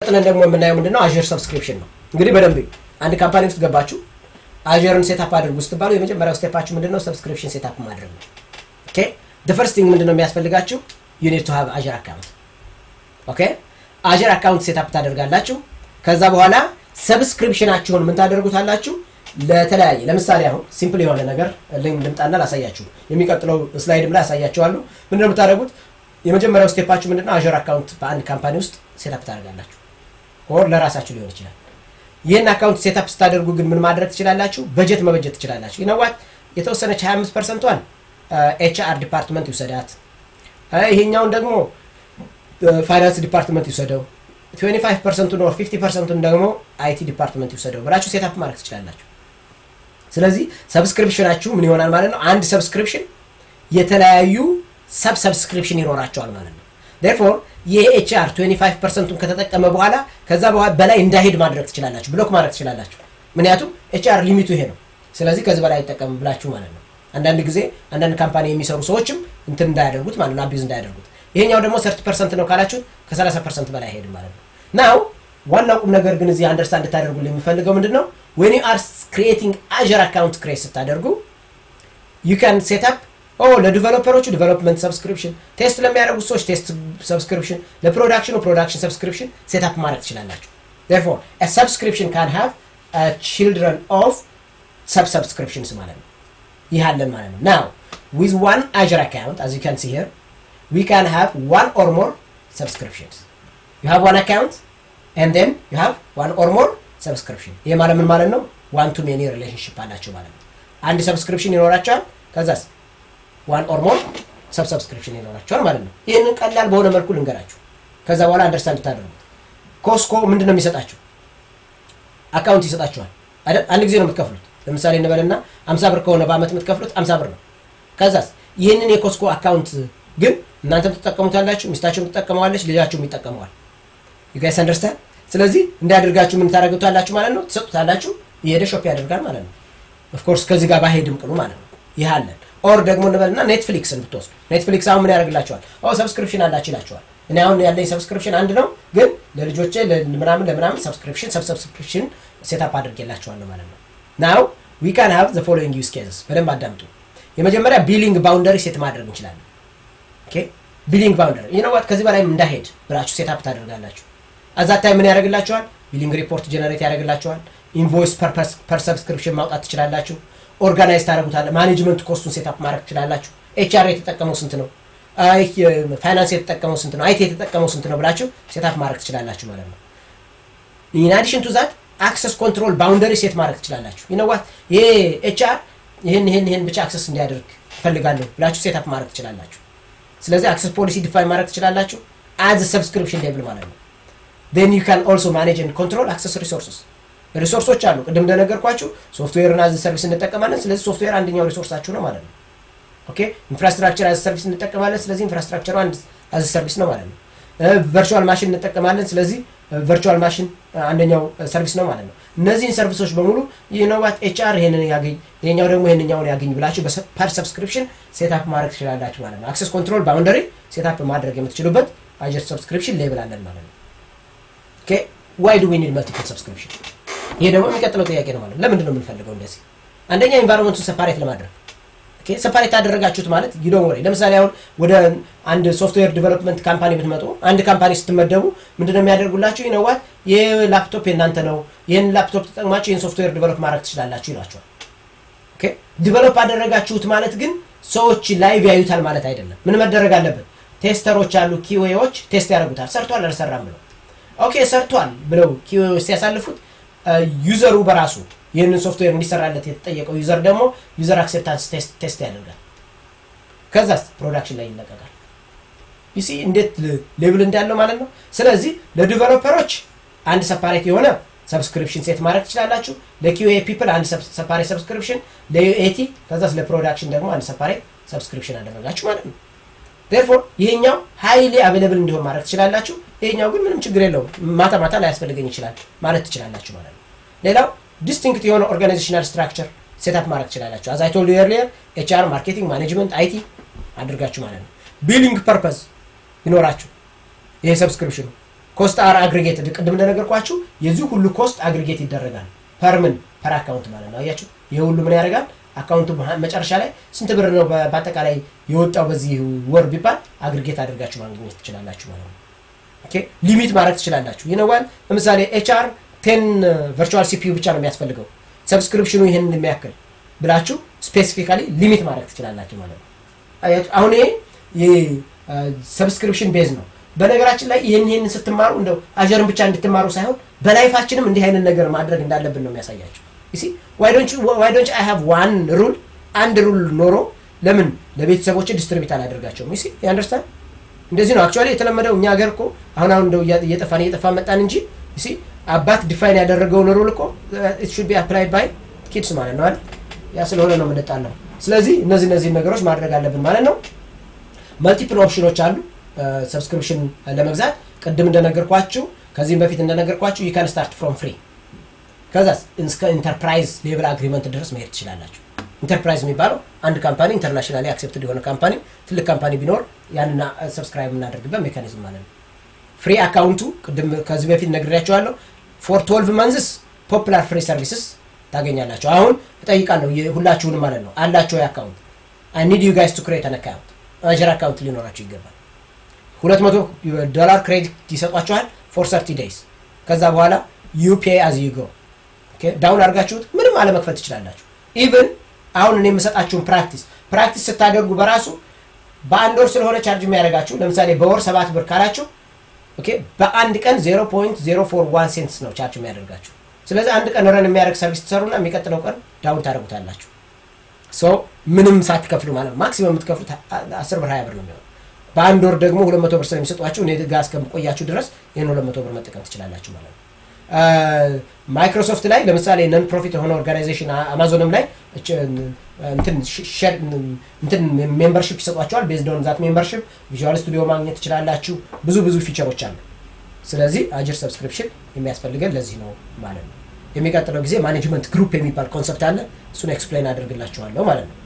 ጥለን ደግሞ የምናየው ምንድነው አዥር ሰብስክሪፕሽን ነው። እንግዲህ በደንብ አንድ ካምፓኒ ውስጥ ገባችሁ አዥርን ሴታፕ አድርጉ ስትባሉ የመጀመሪያው ስቴፓችሁ ምንድነው ሰብስክሪፕሽን ሴታፕ ማድረግ ነው። ኦኬ the first thing ምንድነው የሚያስፈልጋችሁ you need to have አዥር አካውንት ኦኬ አዥር አካውንት ሴታፕ ታደርጋላችሁ። ከዛ በኋላ ሰብስክሪፕሽናችሁን ምን ታደርጉታላችሁ ለተለያየ ለምሳሌ አሁን ሲምፕል የሆነ ነገር ልምጣና ላሳያችሁ። የሚቀጥለው ስላይድም ላይ ያሳያችኋለሁ። ምንድነው የምታደርጉት? የመጀመሪያው ስቴፓችሁ ምንድነው? አዥር አካውንት በአንድ ካምፓኒ ውስጥ ሴታፕ ታደርጋላችሁ። ኦር ለራሳችሁ ሊሆን ይችላል። ይህን አካውንት ሴታፕ ስታደርጉ ግን ምን ማድረግ ትችላላችሁ? በጀት መበጀት ትችላላችሁ። ይነዋት የተወሰነች 25 ፐርሰንቷን ኤች አር ዲፓርትመንት ይውሰዳት፣ ይሄኛውን ደግሞ ፋይናንስ ዲፓርትመንት ይውሰደው፣ 25 ፐርሰንቱን ኦር 50 ፐርሰንቱን ደግሞ አይቲ ዲፓርትመንት ይውሰደው ብላችሁ ሴታፕ ማድረግ ትችላላችሁ። ስለዚህ ሰብስክሪፕሽናችሁ ምን ይሆናል ማለት ነው? አንድ ሰብስክሪፕሽን የተለያዩ ሰብ ሰብስክሪፕሽን ይኖራቸዋል ማለት ነው። ዴርፎር ይሄ ኤችአር 25 ፐርሰንቱን ከተጠቀመ በኋላ ከዛ በላይ እንዳይሄድ ማድረግ ትችላላችሁ፣ ብሎክ ማድረግ ትችላላችሁ። ምክንያቱም ኤችአር ሊሚቱ ይሄ ነው። ስለዚህ ከዚህ በላይ አይጠቀምም ብላችሁ ማለት ነው። አንዳንድ ጊዜ አንዳንድ ካምፓኒ የሚሰሩ ሰዎችም እንትን እንዳያደርጉት ማለት ነው፣ አቢዝ እንዳያደርጉት። ይሄኛው ደግሞ ሰርቲ ፐርሰንት ነው ካላችሁ ከ30 ፐርሰንት በላይ አይሄድም ማለት ነው። ናው ዋናው ቁም ነገር ግን እዚህ አንደርስታንድ እንድታደርጉልኝ የሚፈልገው ምንድን ነው ዌን ዩ አር ክሪኤቲንግ አዥር አካውንት ክሬት ስታደርጉ ዩ ካን ሴት አፕ ኦ ለዲቨሎፐሮቹ ዲቨሎፕመንት ሰብስክሪፕሽን፣ ቴስት ለሚያደርጉት ሰዎች ቴስት ሰብስክሪፕሽን፣ ለፕሮዳክሽኑ ፕሮዳክሽን ሰብስክሪፕሽን ሴት አፕ ማድረግ ትችላላችሁ። ዴርፎር ሰብስክሪፕሽን ካን ሃቭ ቺልድረን ኦፍ ሰብ ሰብስክሪፕሽንስ ማለት ነው። ይህ አለን ማለት ነው። ናው ዊዝ ዋን አዥር አካውንት አዝ ዩ ካን ሲ ሄር ዊ ካን ሃቭ ዋን ኦር ሞር ሰብስክሪፕሽንስ ዩ ሃቭ ዋን አካውንት ኤንድ ዜን ዩ ሃቭ ዋን ኦር ሞር ሰብስክሪፕሽን። ይህ ማለት ምን ማለት ነው? ዋን ቱ ሜኒ ሪሌሽንሽፕ አላቸው ማለት ነው። አንድ ሰብስክሪፕሽን ይኖራቸዋል። ከዛስ ዋን ኦር ሞር ሰብ ሰብስክሪፕሽን ይኖራቸዋል ማለት ነው። ይህንን ቀላል በሆነ መልኩ ልንገራችሁ፣ ከዛ በኋላ አንደርስታንድ ታደርጉት። ኮስኮ ምንድን ነው የሚሰጣችሁ? አካውንት ይሰጣችኋል። አንድ ጊዜ ነው የምትከፍሉት። ለምሳሌ እንበልና አምሳ ብር ከሆነ በአመት የምትከፍሉት አምሳ ብር ነው። ከዛስ ይህንን የኮስኮ አካውንት ግን እናንተም ትጠቀሙታላችሁ፣ ሚስታችሁም ትጠቀመዋለች፣ ልጃችሁም ይጠቀመዋል። ዩጋይስ አንደርስታንድ ስለዚህ እንዳያደርጋችሁ ምን ታደርጉታላችሁ ማለት ነው፣ ትሰጡታላችሁ፣ እየሄደ ሾፕ ያደርጋል ማለት ነው። ኦፍኮርስ ከዚህ ጋር ባሄድም ቅሉ ማለት ነው። ይህ አለን። ኦር ደግሞ እንበልና ኔትፍሊክስን ብትወስዱ ኔትፍሊክስ አሁን ምን ያደርግላቸዋል? ሰብስክሪፕሽን አላችሁ ይላቸዋል። እኔ አሁን ያለኝ ሰብስክሪፕሽን አንድ ነው፣ ግን ለልጆቼ ምናምን ለምናምን ሰብስክሪፕሽን ሰብ ሰብስክሪፕሽን ሴታፕ አድርጌላቸዋለሁ ማለት ነው። ናው ዊ ካን ሃቭ ዘ ፎሎዊንግ ዩዝ ኬዝስ በደንብ አዳምጡ። የመጀመሪያ ቢሊንግ ባውንደሪ ሴት ማድረግ እንችላለን። ኦኬ ቢሊንግ ባውንደሪ ይነዋት ከዚህ በላይም እንዳሄድ ብላችሁ ሴታፕ ታደርጋላችሁ። አዛታይ ምን ያደርግላቸዋል? ቢሊንግ ሪፖርት ጀነሬት ያደርግላቸዋል። ኢንቮይስ ፐር ሰብስክሪፕሽን ማውጣት ትችላላችሁ። ኦርጋናይዝ ታደርጉታለ። ማኔጅመንት ኮስቱን ሴታፕ ማድረግ ትችላላችሁ። ኤችአር የተጠቀመው ስንት ነው? ፋይናንስ የተጠቀመው ስንት ነው? አይቲ የተጠቀመው ስንት ነው ብላችሁ ሴታፕ ማድረግ ትችላላችሁ ማለት ነው። ኢን አዲሽን ቱ ዛት አክሰስ ኮንትሮል ባውንደሪ ሴት ማድረግ ትችላላችሁ። ይነዋት ይሄ ኤችአር ይህን ይህን ይህን ብቻ አክሰስ እንዲያደርግ እፈልጋለሁ ብላችሁ ሴታፕ ማድረግ ትችላላችሁ። ስለዚህ አክሰስ ፖሊሲ ዲፋይን ማድረግ ትችላላችሁ አዝ ሰብስክሪፕሽን ሌብል ማለት ነው። ን ዩ ካን ኦልሶ ማኔጅ ን ኮንትሮል አክሰስ ሪሶርስስ ሪሶርሶች አሉ። ቅድም እንደነገርኳችሁ ሶፍትዌርን አዝ ሰርቪስ እንጠቀማለን። ስለዚህ ሶፍትዌር አንደኛው ሪሶርሳችሁ ነው ማለት ነው። ኦኬ ኢንፍራስትራክቸር አዝ ሰርቪስ እንጠቀማለን። ስለዚህ ኢንፍራስትራክቸሩ አንድ አዝ ሰርቪስ ነው ማለት ነው። ቨርቹዋል ማሽን እንጠቀማለን። ስለዚህ ቨርቹዋል ማሽን አንደኛው ሰርቪስ ነው ማለት ነው። እነዚህን ሰርቪሶች በሙሉ ይህነዋት ኤችአር ይህንን ያገኝ ይሄኛው ደግሞ ይህንኛውን ያገኝ ብላችሁ ፐር ሰብስክሪፕሽን ሴታፕ ማድረግ ትችላላችሁ ማለት ነው። አክሰስ ኮንትሮል ባውንደሪ ሴታፕ ማድረግ የምትችሉበት አጀር ሰብስክሪፕሽን ሌብል አለን ማለት ነው። ኦኬ ዋይ ዱ ዊ ኒድ መልቲፕል ሰብስክሪፕሽን? ይሄ ደግሞ የሚቀጥለው ጥያቄ ነው ማለት ነው። ለምንድን ነው የምንፈልገው እንደዚህ? አንደኛ ኢንቫይሮንመንቱን ሰፓሬት ለማድረግ ኦኬ ሰፓሬት ያደረጋችሁት ማለት ዩ ዶንት ወሪ። ለምሳሌ አሁን ወደ አንድ ሶፍትዌር ዲቨሎፕመንት ካምፓኒ ብትመጡ አንድ ካምፓኒ ስትመደቡ ምንድነው የሚያደርጉላችሁ? ይነዋት ይህ ላፕቶፕ የእናንተ ነው፣ ይህን ላፕቶፕ ተጠቅማችሁ ይህን ሶፍትዌር ዲቨሎፕ ማድረግ ትችላላችሁ ይሏቸዋል። ኦኬ ዲቨሎፕ አደረጋችሁት ማለት ግን ሰዎች ላይቭ ያዩታል ማለት አይደለም። ምን መደረግ አለበት? ቴስተሮች አሉ፣ ኪዌዎች ቴስት ያደርጉታል። ሰርቷል አልሰራም ብለው ኦኬ ሰርቷል ብለው ኪዌዎች ሲያሳልፉት ዩዘሩ በራሱ ይህንን ሶፍትዌር እንዲሰራለት የተጠየቀው ዩዘር ደግሞ ዩዘር አክሴፕታንስ ቴስት ያደርጋል። ከዛስ ፕሮዳክሽን ላይ ይለቀቃል። ዩሲ እንዴት ሌብል እንዳለው ማለት ነው። ስለዚህ ለዲቨሎፐሮች አንድ ሰፓሬት የሆነ ሰብስክሪፕሽን ሴት ማድረግ ትችላላችሁ። ለኪዩኤ ፒፕል አንድ ሰፓሬት ሰብስክሪፕሽን፣ ለዩኤቲ ከዛስ ለፕሮዳክሽን ደግሞ አንድ ሰፓሬት ሰብስክሪፕሽን አደረጋችሁ ማለት ነው። ዴርፎር ይሄኛው ሃይሊ አቬለብል እንዲሆን ማድረግ ትችላላችሁ። ይሄኛው ግን ምንም ችግር የለውም ማታ ማታ ላያስፈልገኝ ይችላል ማለት ትችላላችሁ ማለት ነው። ሌላው ዲስቲንክት የሆነ ኦርጋናይዜሽናል ስትራክቸር ሴታፕ ማድረግ ትችላላችሁ። አዝ አይ ቶልድ ዩ ኤርሊየር ኤችአር፣ ማርኬቲንግ፣ ማኔጅመንት፣ አይቲ አድርጋችሁ ማለት ነው። ቢሊንግ ፐርፐዝ ይኖራችሁ ይሄ ሰብስክሪፕሽኑ ኮስት አር አግሪጌትድ ቅድም እንደነገርኳችሁ የዚህ ሁሉ ኮስት አግሪጌት ይደረጋል ፐርምን ፐር አካውንት ማለት ነው አያችሁ ይህ ሁሉ ምን ያደርጋል አካውንቱ መጨረሻ ላይ ስንት ብር ነው በአጠቃላይ የወጣው በዚህ ወር ቢባል አግሪጌት አድርጋችሁ ማግኘት ትችላላችሁ ማለት ነው ኦኬ ሊሚት ማድረግ ትችላላችሁ ይነዋል ለምሳሌ ኤችአር ቴን ቨርቹዋል ሲፒዩ ብቻ ነው የሚያስፈልገው ሰብስክሪፕሽኑ ይህን የሚያክል ብላችሁ ስፔሲፊካሊ ሊሚት ማድረግ ትችላላችሁ ማለት ነው አሁን ይሄ ሰብስክሪፕሽን ቤዝ ነው በነገራችን ላይ ይህን ይህን ስትማሩ እንደው አጀርን ብቻ እንድትማሩ ሳይሆን በላይፋችንም እንዲህ አይነት ነገር ማድረግ እንዳለብን ነው የሚያሳያቸው ሲ ዋይዶንች አይ ሃቭ ዋን ሩል አንድ ሩል ኖሮ ለምን ለቤተሰቦች ዲስትሪቢት አላደርጋቸውም ሲ አንደርስታንድ እንደዚህ ነው አክቹዋሊ የተለመደው እኛ ሀገር እኮ አሁን አሁን እንደው እየጠፋን እየጠፋን መጣን እንጂ ሲ አባት ዲፋይን ያደረገውን ሩል እኮ ኢት ሹድ ቢ አፕላይድ ባይ ኪድስ ማለት ነው አይደል ያ ስለሆነ ነው የምንጣለው ስለዚህ እነዚህ እነዚህ ነገሮች ማድረግ አለብን ማለት ነው መልቲፕል ኦፕሽኖች አሉ ሰብስክሪፕሽን ለመግዛት ቅድም እንደነገርኳችሁ ከዚህም በፊት እንደነገርኳችሁ ይካን ስታርት ፍሮም ፍሪ ከዛ እስከ ኢንተርፕራይዝ ሌቭል አግሪመንት ድረስ መሄድ ትችላላችሁ ኢንተርፕራይዝ የሚባለው አንድ ካምፓኒ ኢንተርናሽናሊ አክሴፕትድ የሆነ ካምፓኒ ትልቅ ካምፓኒ ቢኖር ያንን ሰብስክራይብ የምናደርግበት ሜካኒዝም ማለት ነው ፍሪ አካውንቱ ቅድም ከዚህ በፊት ነግሬያቸዋለሁ ፎር 12 መንዝስ ፖፕላር ፍሪ ሰርቪስስ ታገኛላቸው አሁን እጠይቃለሁ ሁላችሁንም ማለት ነው አላቸው የአካውንት አይ ኒድ ዩ ጋይስ ቱ ክሬት አን አካውንት አጀር አካውንት ሊኖራቸው ይገባል ሁለት መቶ ዶላር ክሬዲት ይሰጧቸዋል ፎር ሰርቲ ዴይስ ከዛ በኋላ ዩፒ አዝ ዩ ጎ ዳውን አድርጋችሁት ምንም አለመክፈል ትችላላችሁ ኢቭን አሁን እኔ የምሰጣችሁን ፕራክቲስ ፕራክቲስ ስታደርጉ በራሱ በአንድ ወር ስለሆነ ቻርጅ የሚያደርጋችሁ ለምሳሌ በወር ሰባት ብር ካላችሁ በአንድ ቀን 0.041 ሴንትስ ነው ቻርጅ የሚያደርጋችሁ ስለዚህ አንድ ቀን ረን የሚያደርግ ሰርቪስ ትሰሩና የሚቀጥለው ቀን ዳውን ታደርጉታላችሁ ሶ ምንም ሳትከፍሉ ማለት ማክሲመም የምትከፍሉት አስር ብር ሀያ ብር ነው የሚሆነው በአንድ ወር ደግሞ ሁለት መቶ ብር ስለሚሰጧችሁ እኔ ጋ እስከምቆያችሁ ድረስ ይህን ሁለት መቶ ብር መጠቀም ትችላላችሁ ማለት ነው ማይክሮሶፍት ላይ ለምሳሌ ነን ፕሮፊት የሆነ ኦርጋናይዜሽን አማዞንም ላይ እንትን ሜምበርሽፕ ይሰጧቸዋል ቤዝድ ኦን ዛት ሜምበርሽፕ ቪዥዋል ስቱዲዮ ማግኘት ትችላላችሁ ብዙ ብዙ ፊቸሮች አሉ ስለዚህ አጅር ሰብስክሪፕሽን የሚያስፈልገን ለዚህ ነው ማለት ነው የሚቀጥለው ጊዜ ማኔጅመንት ግሩፕ የሚባል ኮንሰፕት አለ እሱን ኤክስፕሌን አድርግላችኋለሁ ማለት ነው